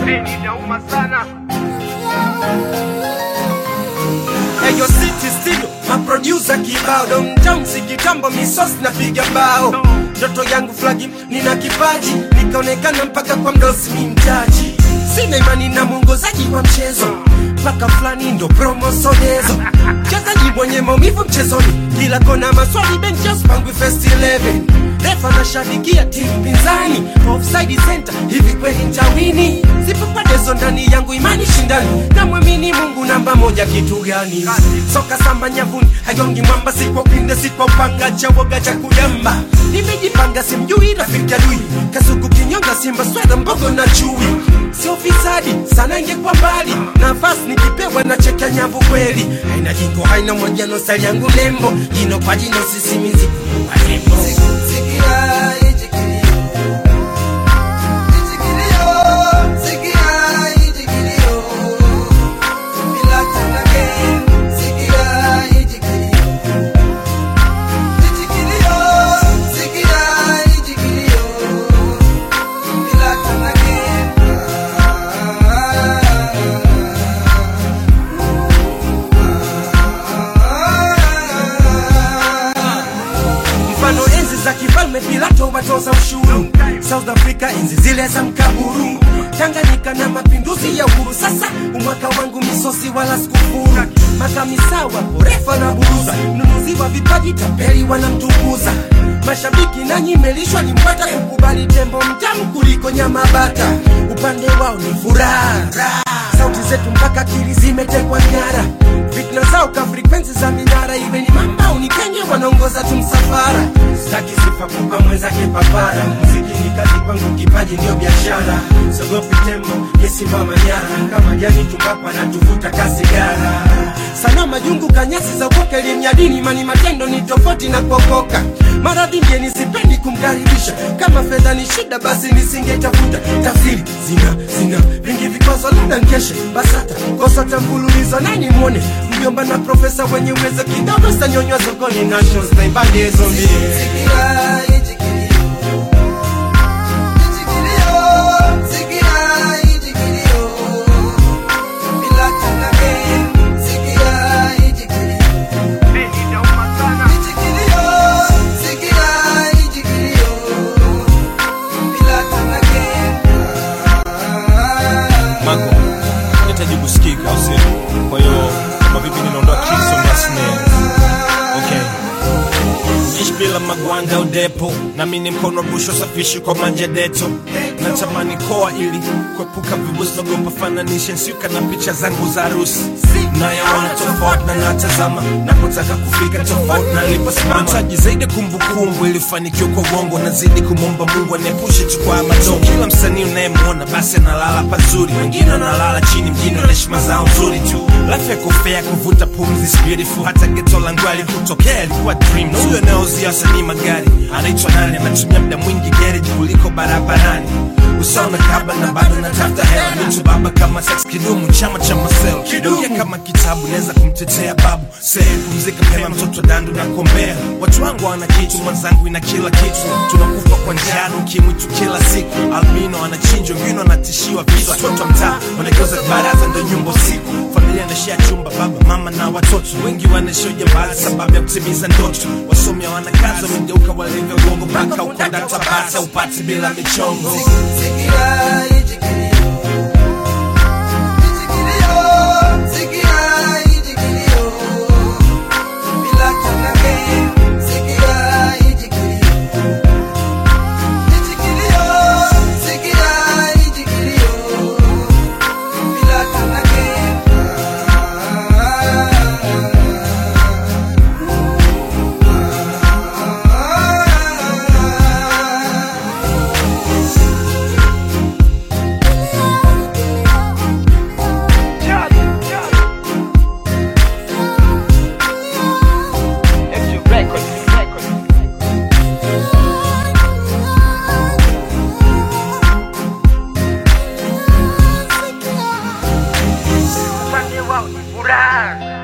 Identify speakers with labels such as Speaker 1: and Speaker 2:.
Speaker 1: Peni inauma sana.
Speaker 2: Eyo City Studio, maproducer kibao Downtown kitambo misos napiga bao Ndoto yangu flagi, nina kipaji Nikaonekana mpaka kwa mdosi ni mtaji Sina imani na mwongozaji wa mchezo Mpaka fulani ndo promosonezo Mchezaji mwenye maumivu mchezoni Kila kona maswali benches pangwi first 11 Refa nashabikia timu pinzani Offside center, hivi kweli nitawini Zipo padezo ndani yangu imani shindani Namwamini Mungu namba moja kitu gani Soka samba nyavuni, hagongi mwamba Si kwa upinde, si kwa upanga cha woga cha kuyamba Nimejipanga simjui rafiki adui Kasuku kinyonga simba sweda mbogo na chui Sio fisadi, sana ingekuwa mbali Nafasi nikipewa na cheka nyavu kweli Haina jingo, haina mwajano, sali yangu nembo Jino kwa jino, sisimizi kuwa nembo mfano enzi za kifalme Pilato watoza ushuru, South Africa enzi zile za mkaburu, Tanganyika na mapinduzi ya uhuru. Sasa umwaka wangu misosi wala sikufuru, makamisawa porefa na buruza, mnunuzi wa vipaji tapeli wanamtukuza mashabiki nanyi melishwa ni mpata kukubali tembo mtamu kuliko nyama bata, upande wao ni furaha sauti zetu mpaka akili zimetekwa nyara, fitna zao ka frekwensi za minara, iwe ni mamba unikenge, wanaongoza tu msafara. Sitaki sifa kupa mwenzake papara, muziki ni kazi kwangu, kipaji ndio biashara. Sogopi tembo yesimama nyara, kama jani tumbapo anatuvuta kasigara. Sana majungu kanyasi za ukoka, elimu ya dini, imani matendo ni tofauti na kuokoka. Maradhi mgeni sipendi kumkaribisha, kama fedha ni shida, basi nisingetafuta tafsiri. Zina zina vingi vikwazo, labda nkeshe BASATA kosa tambululizo, nani mwone mjomba na profesa wenye uwezo kidogo, stanyonywa sokoni nations taibade zombie
Speaker 1: Peni inauma sana.
Speaker 3: Mango, nahitaji kusikika au sio? Kwa hiyo kama vipi ninaondoa kiso na snare. Okay. Ishi bila magwanda udepo nami ni mkono busho safishi kwa manja deto natamani koa ili kuepuka vibusi nagopa fananishe nsiuka na picha zangu za harusi nayaona tofauti na natazama napotaka kufika tofauti na niliposimama taji zaidi kumbukumbu ilifanikiwa kwa uongo nazidi kumwomba mungu aniepushe tu kwa matongo kila msanii unayemwona basi analala pazuri wengine wanalala chini mjini wana heshima zao nzuri tu life yako fair kuvuta pumzi is beautiful hata geto langu alikutokea ilikuwa dream na huyo anayeuzia wasanii magari anaitwa nani anatumia muda mwingi garage kuliko barabarani usawa na kaba na bado natafuta hela mtu baba kama sex kidumu chama cha masel kidumu kama kitabu naweza kumtetea babu sehemu pumzika pema mtoto dandu na kombea watu wangu wana kitu mwenzangu ina kila kitu tunakufa kwa njano ukimwi tu kila siku albino anachinjwa wengine wanatishiwa visa watoto wa mtaa wanageuza baraza ndo nyumba usiku familia anashia chumba baba mama na watoto wengi wanaishia ujambazi sababu ya kutimiza ndoto wasomi hawana kazi wamegeuka walivyo uongo mpaka ukonda tabasa upati bila michongo
Speaker 1: Upande wao ni furaha